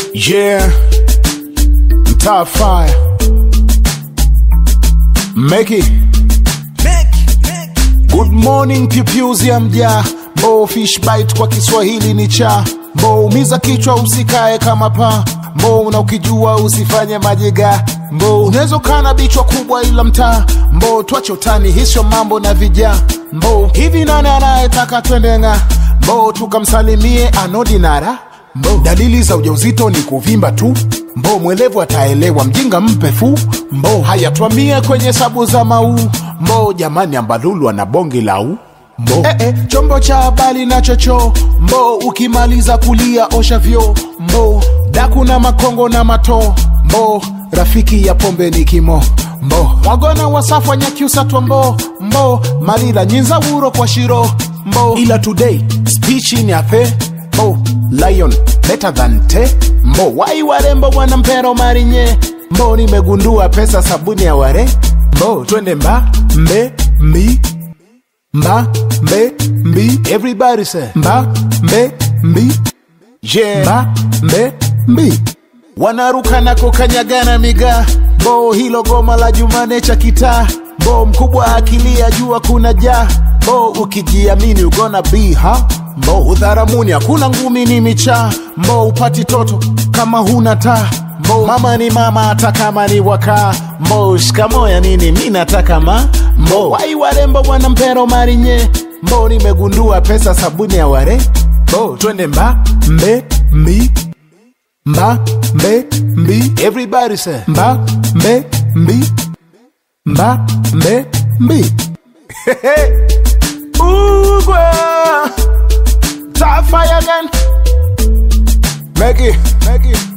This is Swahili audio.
Yeah, mtaa fire. Make it. Good morning pupils ya mjaa Mo fish bite kwa Kiswahili ni cha Mo umiza kichwa usikae kama paa Mo na ukijua usifanye majiga Mbo unaweza kana bichwa kubwa ila mtaa Mbo twache utani hisho mambo na vijaa Mbo hivi nani anayetaka twendenga Mbo tukamsalimie anodinara Mbo dalili za ujauzito ni kuvimba tu Mbo mwelevu ataelewa mjinga mpe fu Mbo haya twamie kwenye sabu za mau Mbo jamani ambalulu ana bonge lau Mbo eh, eh, chombo cha habari na chocho Mbo ukimaliza kulia osha vyo Mbo daku na makongo na mato Mbo rafiki ya pombe ni kimo Mbo mwagona wasafwa nyakiusa mbo Mbo malila nyinza wuro kwa shiro Mbo ila today speech ni ape Mbo lion better than te Mbo wai warembo wana mpero marinye Mbo nimegundua pesa sabuni ya ware Mbo twende mba mbe mbi mba mbe mbi everybody say mba mbe mbi yeah mba mbe mbi wanaruka na kukanyagana migaa bo hilo goma la jumane cha kitaa bo mkubwa akilia jua kuna jaa bo ukijiamini ugona be ha bo udharamuni hakuna ngumi ni michaa bo upati toto kama huna taa Mo, mama ni mama hata kama ni wakaa Mo, shikamoya nini mi nataka ma Mo, wai warembo wana mpero marinye Mo, nimegundua pesa sabuni ya ware Mo, twende mba mbe mbi mba mbe mbi everybody say mba mbe mbi mba mbe mbi Ugwa Top fire again Make it, make it